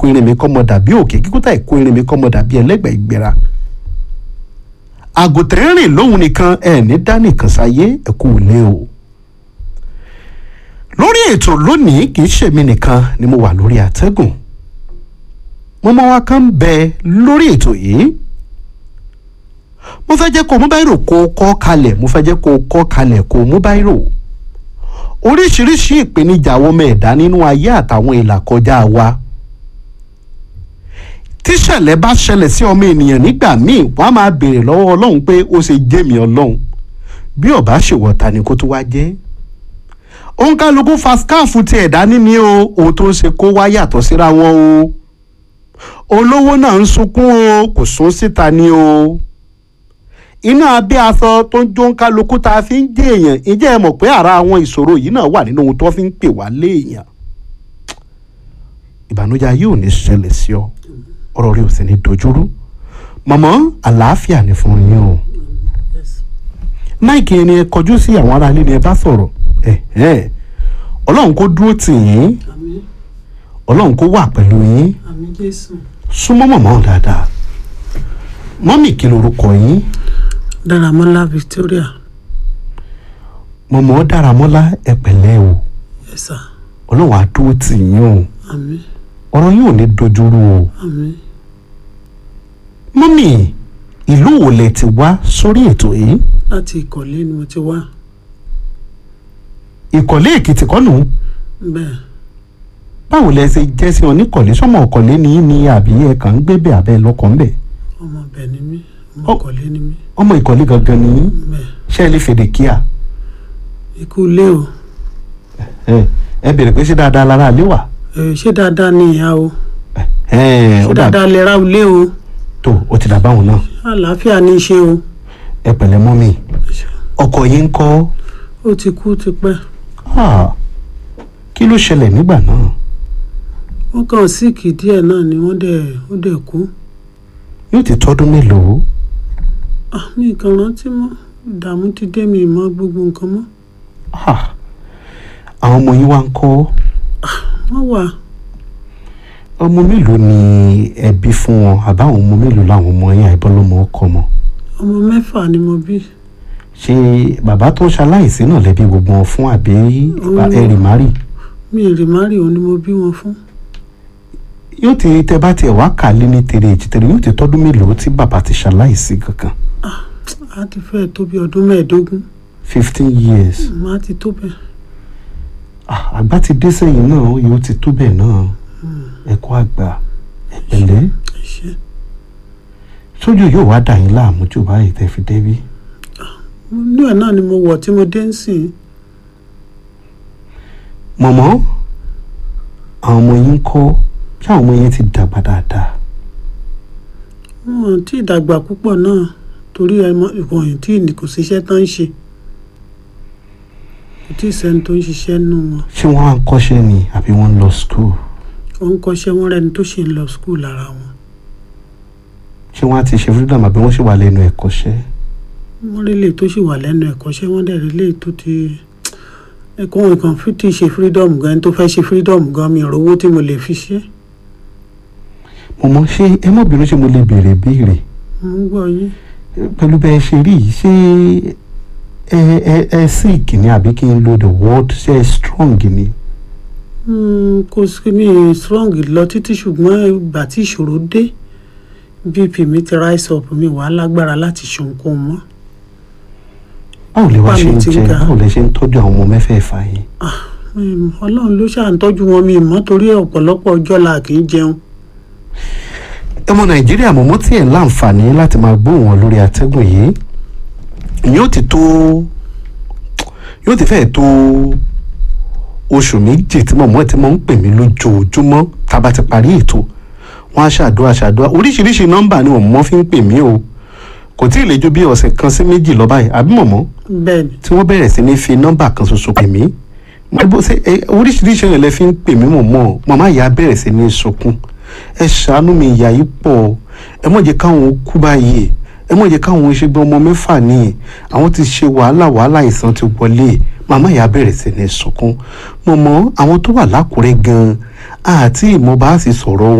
ìkó irin mi kọ́ mọ dàbí òkè kíkúta ìkó irin mi kọ́ mọ dàbí ẹlẹ́gbẹ̀ẹ́ ìgbéra àgùntàn rìn lóhun nìkan ẹ ní dánìkan sáyé ẹ kú ilé o lórí ètò lónìí kì í ṣèmi nìkan ni mo wà lórí àtẹ́gùn mọ́mọ́ wa kan ń bẹ lórí ètò yìí mo fẹ́ jẹ́ kó mú báírò kó o kọ́ kalẹ̀ mo fẹ́ jẹ́ kó o kọ́ kalẹ̀ kó o mú báírò oríṣiríṣi ìpèníjà àwọn ọmọ ẹ̀dá nínú ayé àtàwọn ìlàkọjá wa tíṣẹ̀lẹ̀ bá ṣẹlẹ̀ sí ọmọ ènìyàn nígbà míì wọ́n á máa béèrè lọ́wọ́ ọlọ́run pé ó ṣe jẹ́ mi ọlọ́run bí ọba ṣèwọ̀ ta ni kó tó wá jẹ́ òǹkàlùkù fa skáàfù ti ẹ̀dá níní o ohun tó ń ṣe kó wá yàtọ̀ síra wọn o olówó náà ń sunkún o kò sún síta ni o iná abẹ́ aṣọ tó ń jó ń kálukú tá a fi ń jẹ́ èèyàn ǹjẹ́ ẹ mọ̀ pé ara àwọn ìṣòro yìí náà wà nínú ohun tó fi ń pè wá léèyàn ìbànújẹ́ ayé ò ní ṣẹlẹ̀ sí ọ ọ̀rọ̀ rẹ ò sì ní dojúrú mọ̀mọ́ àlàáfíà ni fún yín o máìkì ẹni ẹ kọjú sí àwọn aráalé ni ẹ bá sọ̀rọ̀ ẹ̀hẹ́n ọlọ́run kó dúró tì yín àmín ọlọ́run kó wà pẹ̀lú yín àmín jésù súnmọ́ mọ̀mọ́ dáadáa mọ́mì kí lorúkọ yín dáramọ́lá victoria mọ̀mọ́ dáramọ́lá ẹ pẹ̀lẹ́ o ẹ̀sà ọlọ́run á dúró tì yín o àmín ọ̀rọ̀ yín ò ní dojúrú o àmín mọ́mì ìlú wo lẹ ti wá sórí ètò yìí láti ìkọ̀lé ni mo ti wá ìkọ̀lé èkìtì kọ́nù bẹ́ẹ̀ báwo lẹ ṣe jẹ́ sí oníkọ̀lé sọ́mọ ọ̀kọ̀lé ní í ní àbí ẹ kàn ń gbé bẹ̀ abẹ́ lọ́kàn bẹ̀ ọmọ bẹ̀ ni mí ọmọ Ọ- ìkọ̀lé ni mí ọmọ ìkọ̀lé gangan ní í bẹ́ẹ̀ ṣe é lè fèdè kíá ikú ilé o ẹ ẹ bèrè pé ṣé dáadáa lára àlé wà ẹ ṣé dáadáa ni ìyá o ẹ ṣé ó dà dáadáa lè ra ilé o tó ó ti dà báwọn náà àlàáfíà ní í ṣe o ẹ pẹ̀lẹ́ mọ́mì ọkọ yín ń kọ́ ó ti kú ti pẹ́ Ah, kí ló ṣẹlẹ̀ nígbà náà wọ́n kàn síìkì díẹ̀ náà ni wọ́n dẹ̀ ó dẹ̀ kú yóò ti tọ́dún mélòó ah mi kàn rántí mọ́ ìdààmú ti dé mi mọ́ gbogbo nǹkan mọ́ Ah, àwọn ọmọ yín wá ń kọ́ wọ́n wà ọmọ mélòó ni ẹ bí fún wọn àbáwọn ọmọ mélòó làwọn ọmọ yín àìbọ́lọ́mọ ọkọ mọ́ ọmọ mẹ́fà ni mo bí ṣé bàbá tó ṣaláìsí náà lẹ́bí gbogbo wọn fún àbí Mm. ẹ̀rì márì mi ì rí márì òun ni mo bí wọn fún yóò ti tẹ bá tiẹ̀ wá kà lé ní tèrè èjìtèrè yóò ti tọ́dún mélòó tí bàbá ti ṣaláìsí kankan a ti fẹ́ tó bí ọdún mẹ́ẹ̀ẹ́dógún fifteen years má ti tó bẹ́ẹ̀ Ah, àgbà ti dé sẹ́yìn náà ó yóò ti tó bẹ́ẹ̀ náà ẹ̀kọ́ àgbà ẹ̀pẹ̀lẹ́ ẹ ṣé sójú yóò wá dà yín láàmú jù báyìí tẹ́ fi débí inú ẹ̀ náà ni mo wọ̀ tí mo dé ń sìn mọ̀mọ́ àwọn ọmọ yín kọ́ ṣé àwọn ọmọ yín ti dàgbà dáadáa wọn tí ìdàgbà púpọ̀ náà torí ìwọ̀nyí tí ní kò síṣẹ́ tán ń ṣe kò tí ì sẹ́ni tó ń ṣiṣẹ́ nù wọn ṣé wọ́n á ń kọ́ṣẹ́ ni àbí wọ́n ń lọ school wọ́n ń kọ́ṣẹ́ wọn rẹni tó ṣì ń lọ skul lára wọn ṣé wọ́n á ti ṣe freedom àbí wọ́n ṣì wà lẹ́nu ẹ̀kọ́ṣẹ́ wọ́n rí lè tó ṣì wà lẹ́nu ẹ̀kọ́ṣẹ́ wọ́n dẹ̀ rí lè tó ti ẹ̀kọ́ wọn kan fi ti ṣe freedom gan ẹni tó fẹ́ ṣe freedom gan mi ìrówó tí mo lè fi ṣe mọ̀mọ́ ṣé ẹ mọ̀ bínú ṣé mo lè béèrè béèrè mo ń gbọ́ yín pẹ̀lú bẹ́ẹ̀ ṣe rí yìí ṣé ẹ ẹ ẹ sick ni àbí kí n lo the word ṣé ẹ strong ni Hmm, kò sí mi strong lọ títí ṣùgbọ́n ìgbà tí ìṣòro dé bp mi ti rise up mi wà á lágbára láti ṣe ohunkóhun mọ́ báwo lè wá Bá ṣe mi ń ti jẹ ga. báwo lè ṣe ń tọ́jú àwọn ọmọ mẹ́fẹ̀ẹ̀fà yìí Hmm, ọlọ́run ló ṣàǹtọ́jú wọn mi mọ́ torí ọ̀pọ̀lọpọ̀ ọjọ́ la kì í jẹun ọmọ nàìjíríà mọ̀mọ́ tí ẹ̀ láǹfààní láti máa gbóhùn wọn lórí atẹ́gùn yìí yóò ti tó yóò ti fẹ́ẹ̀ tó oṣù méjì tí mọ̀mọ́ ẹ̀ ti máa ń pè mí lójoojúmọ́ tá a bá ti parí ètò wọn á ṣàdúrà ṣàdúrà oríṣiríṣi nọ́mbà ni mọ̀mọ́ fi ń pè mí o kò tí ì lè ju bí ọ̀sẹ̀ kan sí méjì lọ báyìí àbí mọ̀mọ́ bẹ́ẹ̀ ni tí wọ́n bẹ̀rẹ̀ sí ní fi nọ́mbà kan ṣoṣo pè mí mo bó ṣe ẹ, oríṣiríṣi ọ̀rẹ́ lẹ fi ń pè mí mọ̀ mọ́ màmá ìyá bẹ̀rẹ̀ sí ní sunkún ẹ ṣàánú mi ìyá yìí pọ̀ ẹ mọ̀ jẹ́ káwọn kú báyìí ẹ mọ̀ jẹ́ káwọn ṣe gbọ́ ọmọ mẹ́fà ní àwọn ti ṣe wàhálà wàhálà ìsàn ti wọlé màmá ìyá bẹ̀rẹ̀ sí ní sunkún mọ̀mọ́ àwọn tó wà lákùrẹ́ gan-an àti ìmọ̀ bá sì sọ̀rọ̀